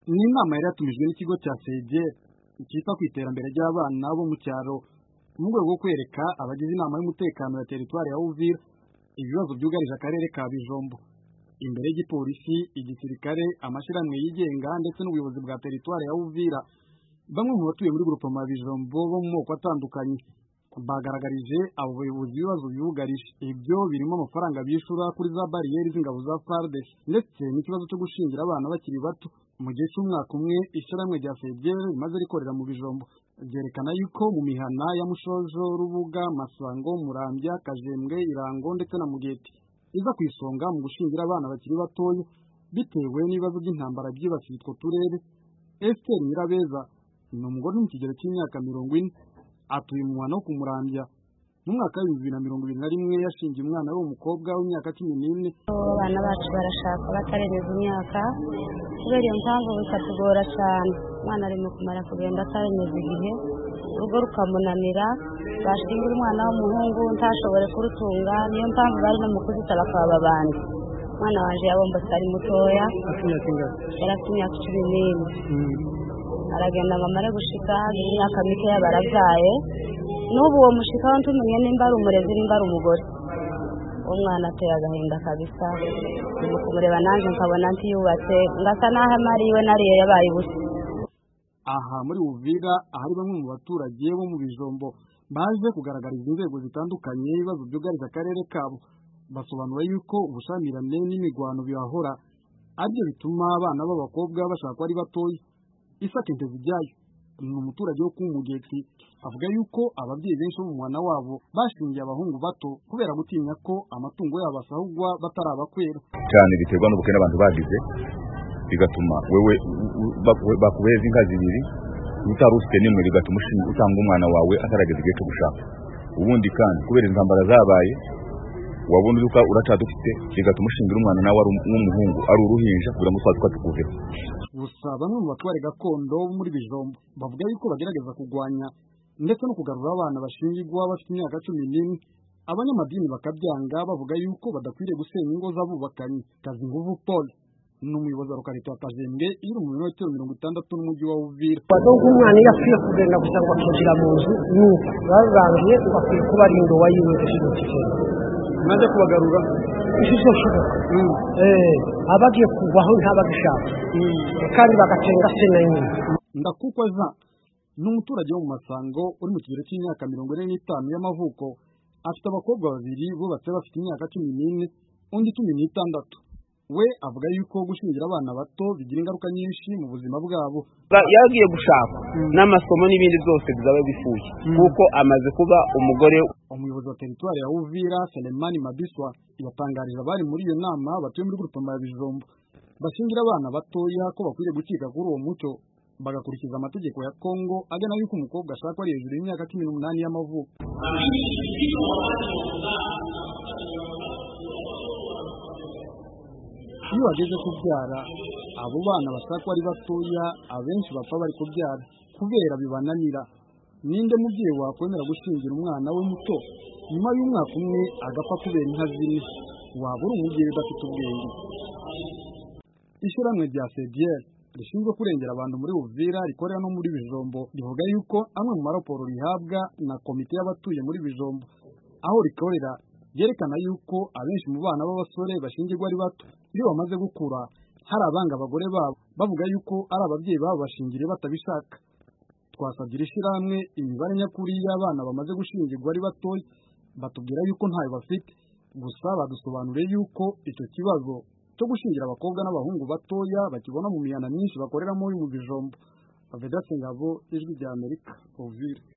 Iyi nama yari yatumijwe n'ikigo cya CEGEP cyita ku iterambere ry'abana bo mu cyaro mu rwego rwo kwereka abagize inama y'umutekano ya teritwari ya Uvira ibibazo byugarije akarere ka Bijombo. Imbere y'igipolisi, igisirikare, amashyirahamwe yigenga ndetse n'ubuyobozi bwa teritwari ya Uvira, bamwe mu batuye muri Grupoma ya Bijombo bo mu moko atandukanye bagaragarije abo bayobozi ibibazo bibugarije. Ibyo birimo amafaranga bishyura kuri za bariyeri z'ingabo za FARDC ndetse n'ikibazo cyo gushyingira abana bakiri bato. Mu gihe cy'umwaka umwe, ishyirahamwe rya FEDER rimaze rikorera mu Bijombo ryerekana yuko mu mihana ya Mushojo, Rubuga, Masango, Murambya, Kajembwe, Irango ndetse na Mugeti iza ku isonga mu gushyingira abana bakiri batoya bitewe n'ibibazo by'intambara byibasiye utwo turere. Esther Nyirabeza ni umugore uri mu kigero cy'imyaka mirongo ine atuye mu muhana wo ku Murambya. Mu mwaka w'ibihumbi bibiri na mirongo ibiri na rimwe yashingiye umwana we w'umukobwa w'imyaka cumi n'ine abana bacu barashaka batarengeje imyaka kubera iyo mpamvu bikatugora cyane umwana arimo kumara kugenda atarengeje igihe urugo rukamunanira bashingira umwana w'umuhungu ntashobore kurutunga niyo mpamvu bari no mu kuzita bakaba babandi umwana wanjye yabomba atari mutoya yarafite imyaka cumi n'ine aragenda ngo amare gushika imyaka mikeya barabyaye n'ubu uwo mushikaho ntumenye nimba ari umurezi nimba ari umugore umwana ateye agahinda kabisa mu kumureba nanjye nkabona ntiyubatse ngasa naho amari iwe nariye yabaye ubusa aha muri Uvira ahari bamwe mu baturage bo mu bijombo baje kugaragariza inzego zitandukanye ibibazo byugarije akarere kabo basobanura yuko ubushyamirane n'imigwano bibahora aribyo bituma abana b'abakobwa bashakwa ari batoya isake ntezijyayo ni umuturage wo kuba umugezi avuga yuko ababyeyi benshi bo mu mwana wabo bashingiye abahungu bato kubera gutinya ko amatungo yabo asahugwa batarabakwera cyane biterwa n'ubukene abantu bagize bigatuma wewe bakubereza inka zibiri utari ufite n'imwe bigatuma utanga umwana wawe atarageza igihe cyo gushaka ubundi kandi kubera intambara zabaye wabona uduka uracyadufite bigatuma ushingira umwana nawe ari nk'umuhungu ari uruhinja kugira ngo twaduka tukuvemo gusa bamwe mu batware gakondo bo muri bijombo bavuga yuko bagerageza kurwanya ndetse no kugarura abana bashingirwa bafite imyaka cumi n'imwe abanyamadini bakabyanga bavuga yuko badakwiriye gusenya ingo z'abubakanyi kazinguvu paul ni umuyobozi wa lokalite wa kajembwe iri mu minota mirongo itandatu n'umujyi wa uvira bato nk'umwana iyo akwiye kugenda gusa ngo akinjira mu nzu ni uko barangiye bakwiye kuba ari indowa yiwe ikintu kigenda maze kubagarura ishusho nshoboka abagiye kuvaho ntabagishaka kandi bagacenga se na nyina ndakukwa jean ni umuturage wo mu masango uri mu kigero cy'imyaka mirongo ine n'itanu y'amavuko afite abakobwa babiri bubatse bafite imyaka cumi n'ine undi cumi n'itandatu we avuga yuko gushingira abana bato bigira ingaruka nyinshi mu buzima bwabo yagiye gushaka n'amasomo n'ibindi byose bizaba bifuye kuko amaze kuba umugore umuyobozi wa teritwari ya uvira selemani mabiswa yatangarije abari muri iyo nama batuye muri grupoma ya bijombo bashingira abana batoya ko bakwiriye gucika kuri uwo muco bagakurikiza amategeko ya kongo agena yuko umukobwa ashaka ari hejuru y'imyaka cumi n'umunani y'amavuko iyo bageze kubyara abo bana bashaka ari batoya abenshi bapfa bari kubyara kubera bibananira ninde mubyeyi wakwemera gushingira umwana we muto nyuma y'umwaka umwe agapfa kubera inka zimwe waba uri umubyeyi udafite ubwenge ishyirahamwe rya fediyeri rishinzwe kurengera abantu muri Uvira rikorera no muri Bijombo rivuga yuko amwe mu maraporo rihabwa na komite y'abatuye muri Bijombo aho rikorera ryerekana yuko abenshi mu bana b'abasore bashingirwa ari bato iyo bamaze gukura hari abanga abagore babo bavuga yuko ari ababyeyi babo bashingiriye batabishaka twasabye iri shyirahamwe imibare nyakuri y'abana bamaze gushingirwa ari batoya batubwira yuko ntayo bafite gusa badusobanuriye yuko icyo kibazo cyo gushingira abakobwa n'abahungu batoya bakibona mu mihana myinshi bakoreramo mu bijombo Aveda Singabo ijwi rya Amerika Ovire